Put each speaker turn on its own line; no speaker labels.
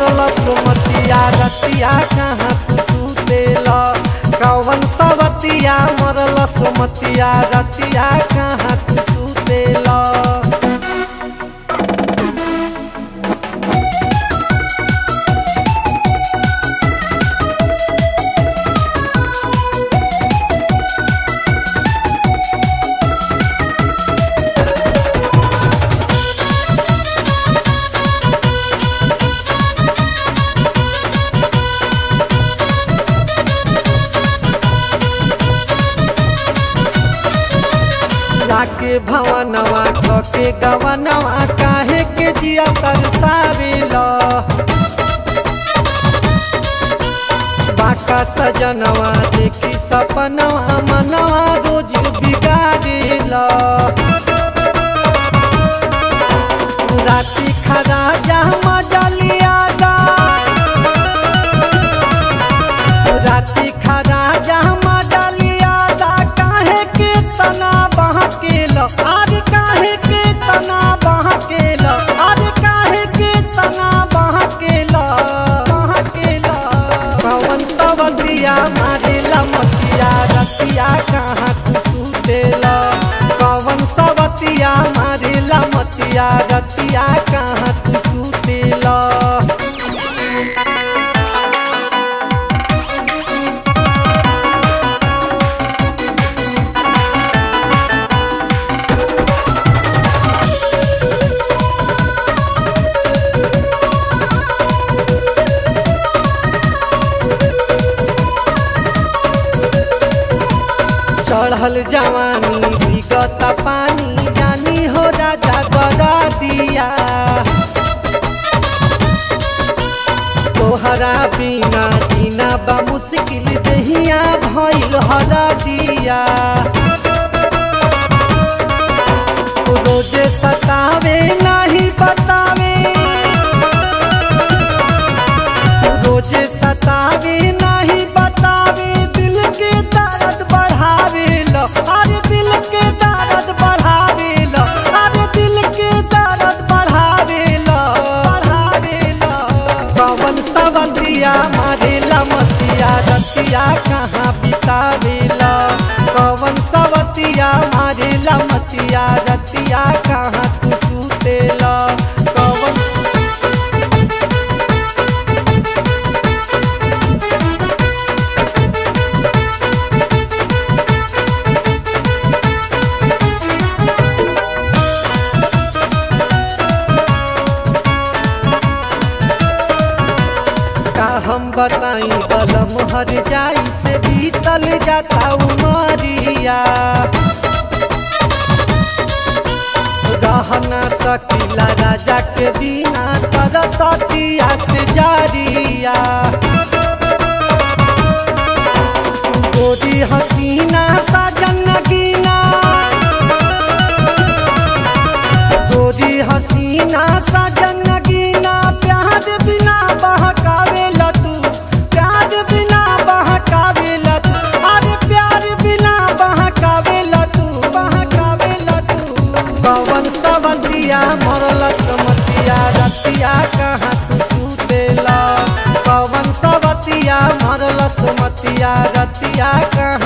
मरल सुमतिया रतिया कहाँ तू सुतेला कवन सवतिया मरल सुमतिया रतिया कहाँ तू सुतेला लाके भवनवा कके गवनवा काहे के जिया तरसावेला बाका सजनवा देखी सपनवा मनवा रोज बिगाड़ेला राती खरा जा मजलिया दा राती खरा जा मजलिया दा काहे के तना बहकेल आज काहे के तना बहकेल आज काहे के तना बहकेल बहकेल पवन सवतिया मारेला मतिया रतिया कहाँ तू सुतेला पवन सवतिया मारेला मतिया रतिया कहाँ तू सुतेला चढ़ल जवानी विगत पानी जानी हो राजा गदा दिया तोहरा बिना जीना बा मुश्किल दहिया भइल हरा दिया रोजे सतावे नहीं बतावे रोजे सतावे नहीं बतावे दिल के दर्द बढ़ावे लो अरे दिल के दर्द बढ़ावे लो अरे दिल के दर्द बढ़ावे लो बढ़ावे लो पवन सवतिया मारेला मतिया रतिया कहाँ बितावेला पवन सवतिया मारेला मतिया रतिया कहाँ तू सुतेला पवन का हम बताई बलम हर जाई से बीतल जाता उमरिया रहना सकीला राजा के बिना तरसतिया से जारिया गोरी हसीना साजन गीना गोरी हसीना साजन गीना प्यार बिना बहकावे लतू प्यार बिना बहकावे लतू अरे प्यार बिना बहकावे लतू बहकावे लतू पवन सवतिया मरल समतिया रतिया कहाँ तू सुतेला पवन सवतिया मरल सुमतिया रतिया कहाँ